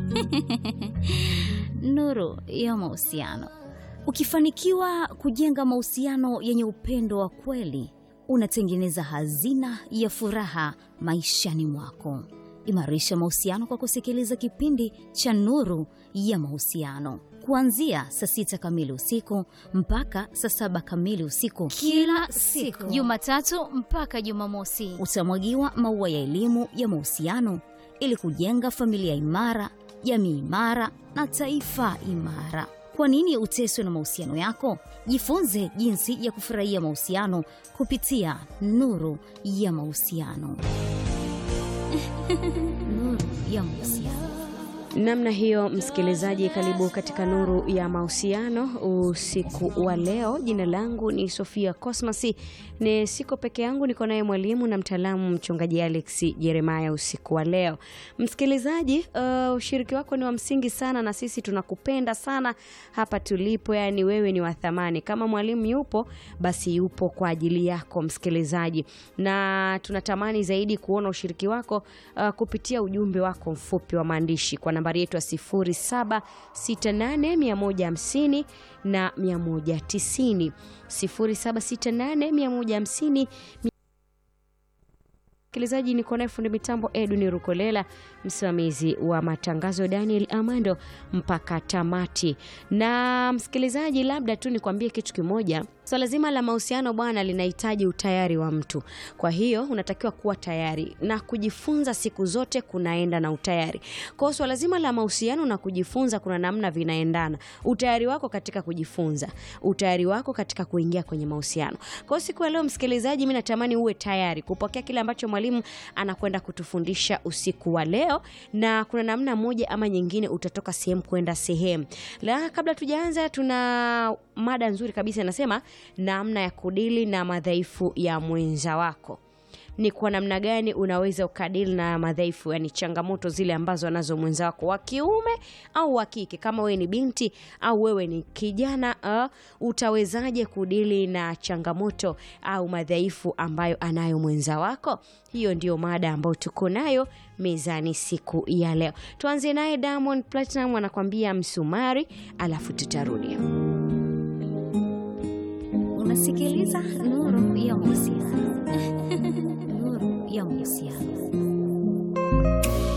Nuru ya mahusiano. Ukifanikiwa kujenga mahusiano yenye upendo wa kweli, unatengeneza hazina ya furaha maishani mwako. Imarisha mahusiano kwa kusikiliza kipindi cha Nuru ya Mahusiano kuanzia saa sita kamili usiku mpaka saa saba kamili usiku kila siku Jumatatu mpaka Jumamosi. utamwagiwa maua ya elimu ya mahusiano ili kujenga familia imara, jamii imara na taifa imara. Kwa nini uteswe na mahusiano yako? Jifunze jinsi ya kufurahia mahusiano kupitia Nuru ya Mahusiano. Nuru ya Mahusiano. Namna hiyo, msikilizaji, karibu katika nuru ya mahusiano usiku wa leo. Jina langu ni Sofia Cosmas, ni siko peke yangu, niko naye mwalimu na mtaalamu mchungaji Alex Jeremaya usiku wa leo. Msikilizaji, uh, ushiriki wako ni wa msingi sana, na sisi tunakupenda sana hapa tulipo, yani wewe ni wa thamani. Kama mwalimu yupo, basi yupo kwa ajili yako msikilizaji, na tunatamani zaidi kuona ushiriki wako uh, kupitia ujumbe wako mfupi wa maandishi kwa nambari yetu ya 0768150150 na 190 0768150150 Msikilizaji, niko naye fundi mitambo Edwin Rukolela, msimamizi wa matangazo Daniel Amando mpaka tamati. Na msikilizaji, labda tu nikwambie kitu kimoja. Swala so, zima la mahusiano bwana, linahitaji utayari wa mtu. Kwa hiyo unatakiwa kuwa tayari na kujifunza, siku zote kunaenda na utayari. Kwa hiyo swala zima la mahusiano na kujifunza, kuna namna vinaendana. Utayari wako katika kujifunza, utayari wako katika kuingia kwenye mahusiano. Kwa hiyo siku ya leo, msikilizaji, mimi natamani uwe tayari kupokea kile ambacho mwalimu anakwenda kutufundisha usiku wa leo, na kuna namna moja ama nyingine utatoka sehemu kwenda sehemu. La, kabla tujaanza, tuna mada nzuri kabisa inasema namna ya kudili na madhaifu ya mwenza wako. Ni kwa namna gani unaweza ukadili na madhaifu, yani changamoto zile ambazo anazo mwenza wako wa kiume au wa kike. Kama wewe ni binti au wewe ni kijana uh, utawezaje kudili na changamoto au madhaifu ambayo anayo mwenza wako? Hiyo ndio mada ambayo tuko nayo mezani siku ya leo. Tuanze naye Diamond Platinum anakwambia msumari, alafu tutarudi. Unasikiliza Nuru ya Mahusiano. Nuru ya Mahusiano.